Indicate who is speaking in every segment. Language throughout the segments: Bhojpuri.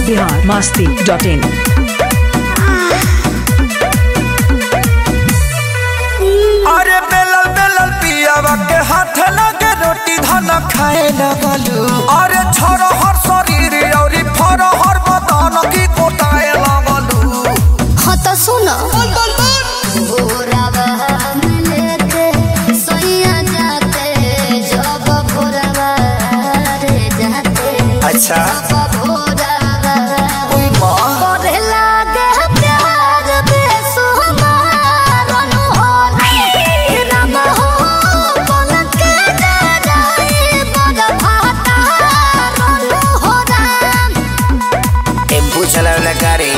Speaker 1: बिहार मस्ती डॉट इन
Speaker 2: अरे बेलल बेलल पियावा के हाथ लगे रोटी धन खाए लगलू अरे छोरो हर शरीर औरी फरो हर बदन की कोटाए लगलू
Speaker 3: हाँ तो सुनो भोरवा में लेके सोइया जाते जब भोरवा रे जाते
Speaker 2: अच्छा
Speaker 3: जब भोरवा
Speaker 2: ओई माँ
Speaker 3: करे लागे प्यार बेसुमार अनहोल राम हो पलक के जराई बड़ भाता हो राम
Speaker 2: टेम्पू चलावला गाड़ी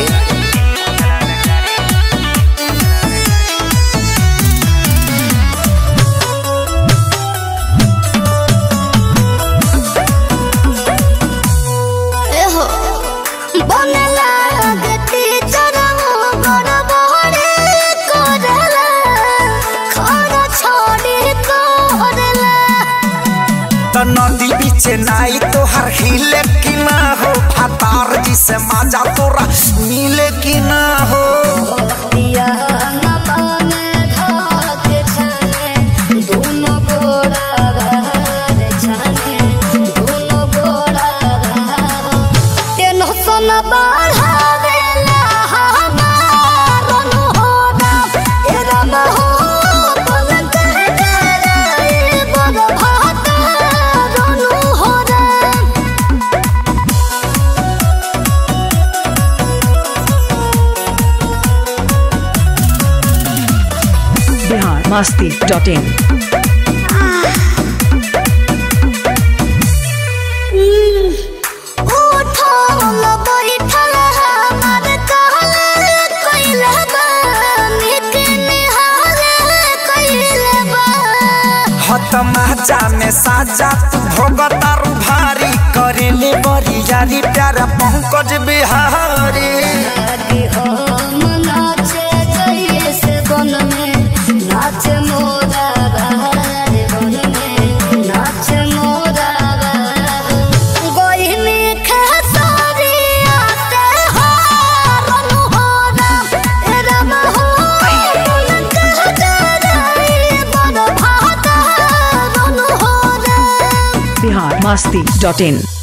Speaker 3: एहो बने लागती चरमो बड़ बड़े करला खाना छोड़ी करला
Speaker 2: तो नदी बीच नाई तो हर हिले की ना हो फतार जी से मजा तोरा मिले की ना हो
Speaker 3: पिया न पाने धाके छाने दोनों गोड़ा घर छाने दोनों गोड़ा टेंशन बढ़ावेला हमार अनहोना ए राम हो पलक डराए बड़ भाता अनहोना
Speaker 1: बिहार मस्ती डॉट इन
Speaker 3: उठल बैठल हमर कहल कइले बा निक निहाल कइले बा
Speaker 2: हत माजा में साजा तू भोगतारू भारी करेले बड़ी यारी प्यारा पंकज बिहारी
Speaker 3: आगे हम नाचे जइए से बन में नाचे मोरा बहार बन में नाचे मोरा बहार गोई में खेसारी आते हारन हो राम ए राम हो पलक जराई बड़ भाता रन हो राम
Speaker 1: बिहार मस्ती डॉट इन